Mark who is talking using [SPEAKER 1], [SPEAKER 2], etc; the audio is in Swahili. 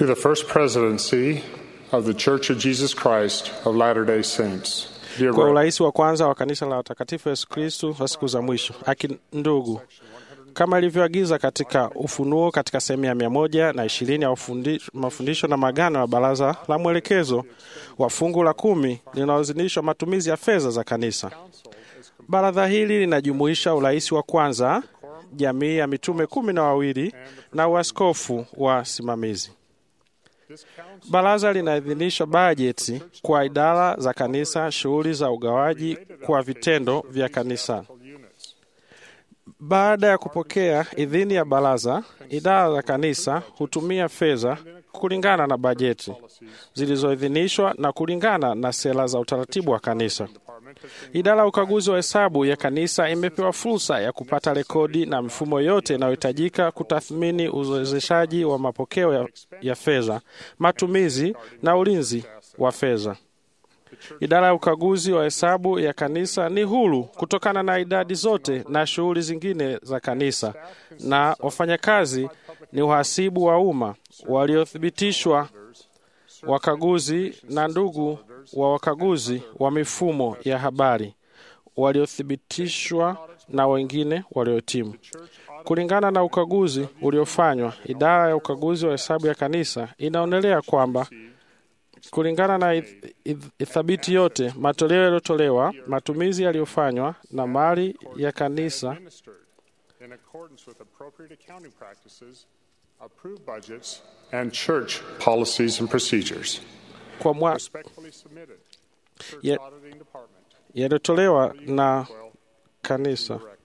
[SPEAKER 1] To the First Presidency of the Church of Jesus Christ of Latter day Saints. Dear
[SPEAKER 2] kwa
[SPEAKER 1] Rev-
[SPEAKER 2] urais wa kwanza wa kanisa la watakatifu Yesu Kristu wa siku za mwisho. Aki ndugu, kama ilivyoagiza katika Ufunuo katika sehemu ya mia moja na ishirini ya ufundi- mafundisho na magano ya baraza la mwelekezo wa fungu la kumi linalozinishwa matumizi ya fedha za kanisa. Baraza hili linajumuisha urais wa kwanza, jamii ya mitume kumi na wawili na uaskofu wa simamizi. Baraza linaidhinisha bajeti kwa idara za kanisa, shughuli za ugawaji kwa vitendo vya kanisa. Baada ya kupokea idhini ya baraza, idara za kanisa hutumia fedha kulingana na bajeti zilizoidhinishwa na kulingana na sera za utaratibu wa kanisa. Idara ya ukaguzi wa hesabu ya kanisa imepewa fursa ya kupata rekodi na mifumo yote inayohitajika kutathmini uwezeshaji wa mapokeo ya, ya fedha, matumizi na ulinzi wa fedha. Idara ya ukaguzi wa hesabu ya kanisa ni huru kutokana na idadi zote na shughuli zingine za kanisa, na wafanyakazi ni wahasibu wa umma waliothibitishwa, wakaguzi na ndugu wa wakaguzi wa mifumo ya habari waliothibitishwa na wengine waliotimu. Kulingana na ukaguzi uliofanywa, idara ya ukaguzi wa hesabu ya kanisa inaonelea kwamba kulingana na ith- ith- ithabiti yote, matoleo yaliyotolewa, matumizi yaliyofanywa na mali ya kanisa
[SPEAKER 1] administered in accordance with appropriate accounting practices, approved budgets, and church policies and procedures.
[SPEAKER 2] kwa mwa,
[SPEAKER 1] Respectfully submitted. Church
[SPEAKER 2] Ye-
[SPEAKER 1] Auditing Department.
[SPEAKER 2] yaliyotolewa na kanisa
[SPEAKER 1] Director.